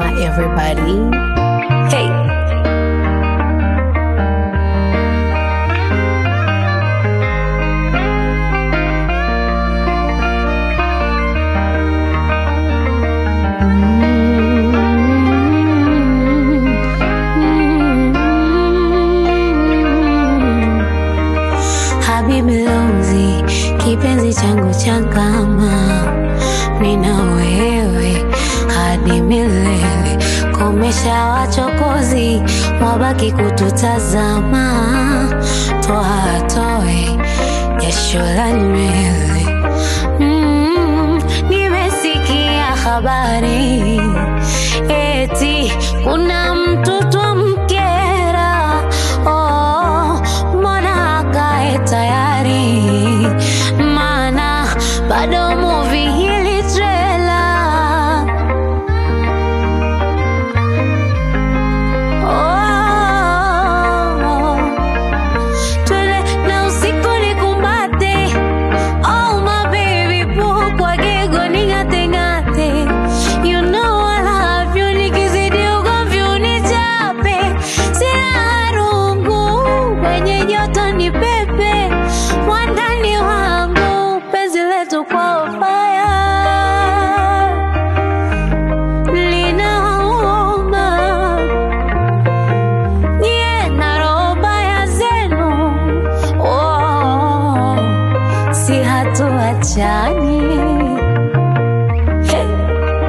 my everybody. Hey. Habibi Lozi, kipenzi changu cha kama mina wewe hadi milele. Komesha wachokozi, wabaki kututazama, toa toe jasho la nywele. Mm, nimesikia habari eti kuna mtu twamkera. Oh, mbona akae tayari? Maana bado movie hili trailer Oh, twende na usiku nikumbate. Oh, my baby, poo kwa gego ning'ate ng'ate. You know I love you, nikizidi ugomvi unichape. Sina rungu, kwenye joto ni pepe. Wandani wangu, penzi letu kwa fire linauma nyie na roho mbaya zenu oh, si hatuachani Hey.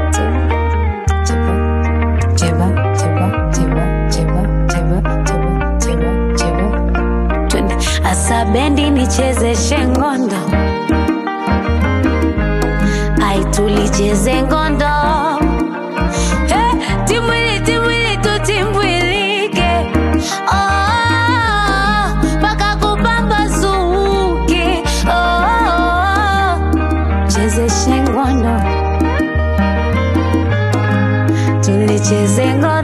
Cheba, cheba, cheba, cheba, cheba, cheba, cheba, cheba. Twende. Asa bendi nichezeshe ngondo ai tulicheze ngondo Hey, timwili timwili tutimbwilike Oh, mpaka kupambazuke Oh, chezeshe ngondo tulicheze ngondo